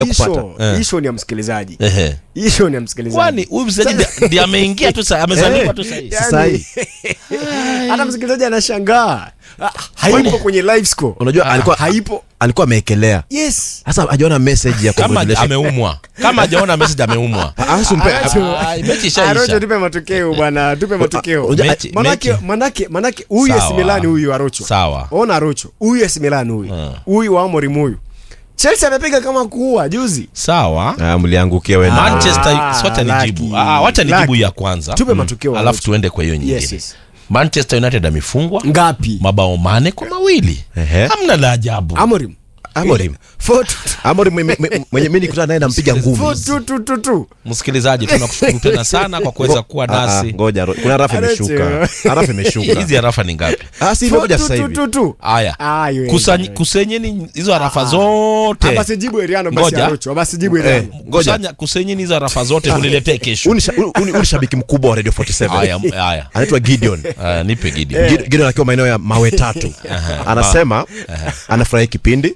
Isho, kupata. isho ni ya msikilizaji Ehe. isho ni ya msikilizaji kwani huyu mchezaji ndi- ndiye ameingia tu sa- amezaliwa tu sahihi Yani, Sasa hii. hata msikilizaji anashangaa Ah, haipo kwenye live score Unajua alikuwa haipo alikuwa ameekelea. yes Sasa hajaona message ya kama congratulations. ameumwa kama hajaona message ameumwa Ah, usimpe- Aracho. Ah, mechi Arocho, ishaisha tupe matokeo bwana tupe matokeo unajua- Mechi- manake mechi. manake manake huyu Sawa. AC Milan huyu Arocho Sawa. ona Arocho huyu AC Milan huyu Ah. huyu wa Amorim huyu Chelsea amepiga kama kuua juzi sawa Ah, mliangukia wewe. Man- manchester Ah, wacha nijibu lucky. ah, wacha nijibu Lucky. ya kwanza tupe matokeo alafu Arocho. tuende kwa hiyo nyingine yes, yes. manchester united amefungwa ngapi mabao mane kwa mawili Ehe. hamna la ajabu Amorim Amorim. Four two- Amorim mwenye- mwenye mwenye mimi nikutana naye nampiga ngumi. four two two two two. msikilizaji tunakushukuru tena sana kwa kuweza kuwa Ah, ah, nasi Ngoja, ro- kuna rafu Aracho. imeshuka. Arafu imeshuka. hizi harafa ni ngapi Ah, si Four imekuja two sasa two hivi. two two. haya Ah, hiyo Kusanyi- hiyo. kusenyeni hizo harafa Ah, zote basi jibu Eriano basi Ngoja. Arocho basi jibu Eh, Eriano ngoja. Kusanya- kusenyeni hizo harafa zote muniletee kesho Huyu ni sha- huyu- huyu ni shabiki mkubwa wa Radio 47. haya haya Anaitwa Gideon. Haya, nipe gidi Gid- Gideon akiwa maeneo ya mawe tatu anasema anafurahi kipindi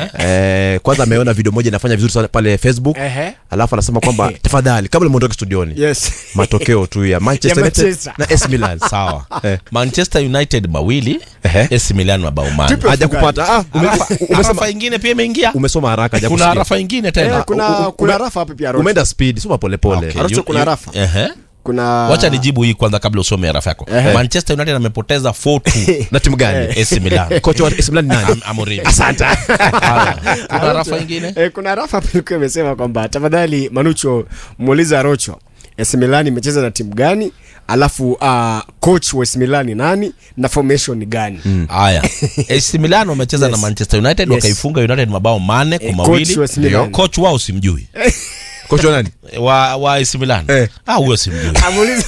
eh, kwanza ameona video moja inafanya vizuri sana pale facebook Ehe. alafu anasema kwamba tafadhali kabla muondoke studioni yes matokeo tu ya manchester Ya United Manchester. na AC Milan sawa Eh. manchester united mawili Ehe. AC Milan mabao mane Tupe- haja kupata ah, ume, umesema, harafa ingine pia imeingia umesoma haraka haja kuna kusikia. harafa ingine Eh, tena kuna u- kuna ume- rafa hapa pia Arocho umeenda speed soma polepole Okay, Arocho, you- kuna you- harafa. Ehe. kuna wacha nijibu hii kwanza kabla usome harafa yako Ehe. manchester united amepoteza 4-2 na timu gani AC Milan kocha wa AC Milan ni nani Am- Amorim. asante Haya, kuna harafa ingine Eh, kuna rafa hapa ilikuwa imesema kwamba tafadhali Manucho muulize Arocho AC Milan imecheza na timu gani alafu uh, coach wa AC Milan ni nani na formation ni gani haya AC Milan wamecheza na Yes. Manchester United Yes. wakaifunga United mabao mane kwa Eh, mawili coach wa AC Milan. coach wao simjui kocha wa nani wa wa AC Milan Eh. ah huyo simjui amuulize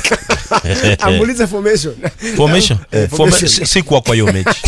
amuulize formation formation Eh, Forma- formation. si- sikuwa kwa hiyo mechi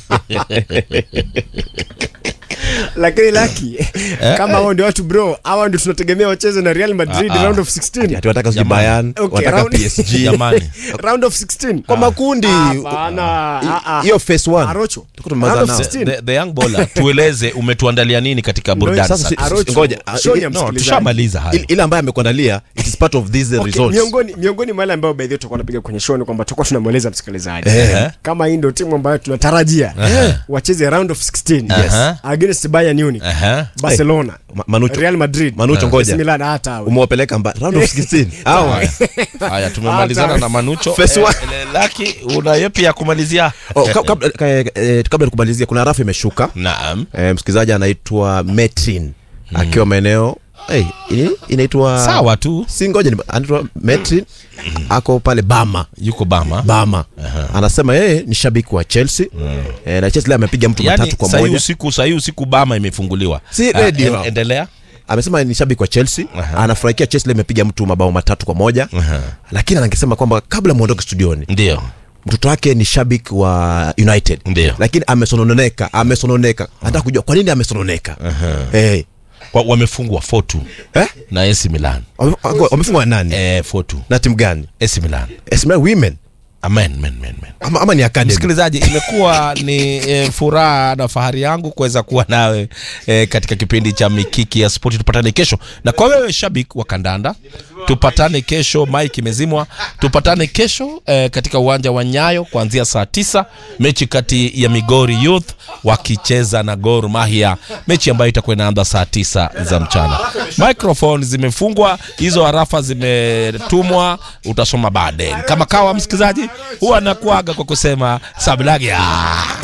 lakini laki kama hao ndio watu bro hawa ndio tunategemea wacheze na Real Madrid Ah, ah. round of 16 ati wataka sijui Jamani. Bayern Okay, wataka round- PSG jamani round of 16 kwa makundi Hapana, ah, ah. hiyo phase 1 Arocho Tuko tumemaliza Round of nao. 16. the, the young bowler tueleze umetuandalia nini katika burudani sasa si- sasa Arocho, ngoja, ah, show ni ya no, msikilizaji. tushamaliza haya Il- ile ambayo amekuandalia it is part of these Okay, results miongoni miongoni mwa wale ambao by the way tutakuwa tunapiga kwenye show ni kwamba tutakuwa tunamweleza msikilizaji Eh. kama hii ndio timu ambayo tunatarajia wacheze round of 16 Yes. against Bayern Munich Aha. Barcelona Ma- Manucho. Real Madrid Manucho, ngoja. AC Milan hata hao. umewapeleka mba round of 16 Hawa. Haya. haya tumemalizana Hata- na manucho First Eh, one. eh, laki una yepi ya kumalizia Oh, ka- kabla ka- eh, kabla ya kumalizia kuna rafu imeshuka naam eh, msikilizaji anaitwa metrin akiwa maeneo hey, ini- inaitwa sawa tu si ngoja ni- anaitwa metrin ako pale bama yuko bama bama anasema yeye ni shabiki wa chelsea eh, na chelsea leo amepiga mtu yani matatu kwa sahii moja usiku sahii usiku bama imefunguliwa Si Ah, radio. en- endelea amesema ni shabiki wa chelsea Aha. anafurahikia chelsea leo imepiga mtu mabao matatu kwa moja Aha. lakini angesema kwamba kabla mwondoke studioni ndio mtoto wake ni shabiki wa united Ndio. lakini amesononeka amesononeka anataka kujua kwa nini amesononeka hey. Wa- wamefungwa 4-2 eh? na AC Milan Wame- wame- wamefungwa na nani eh 4-2 na timu gani AC Milan AC Milan women amen men men men ama, ama ni academy msikilizaji imekuwa ni e, furaha na fahari yangu kuweza kuwa nawe e, katika kipindi cha mikiki ya spoti tupatane kesho na kwa wewe shabik wa kandanda tupatane kesho mike imezimwa tupatane kesho e, katika uwanja wa nyayo kuanzia saa tisa mechi kati ya migori youth wakicheza na gor mahia mechi ambayo itakuwa inaanza saa tisa za mchana microphone zimefungwa hizo harafa zimetumwa utasoma baadaye kama kawa msikilizaji huwa nakuaga kwa kusema sablagia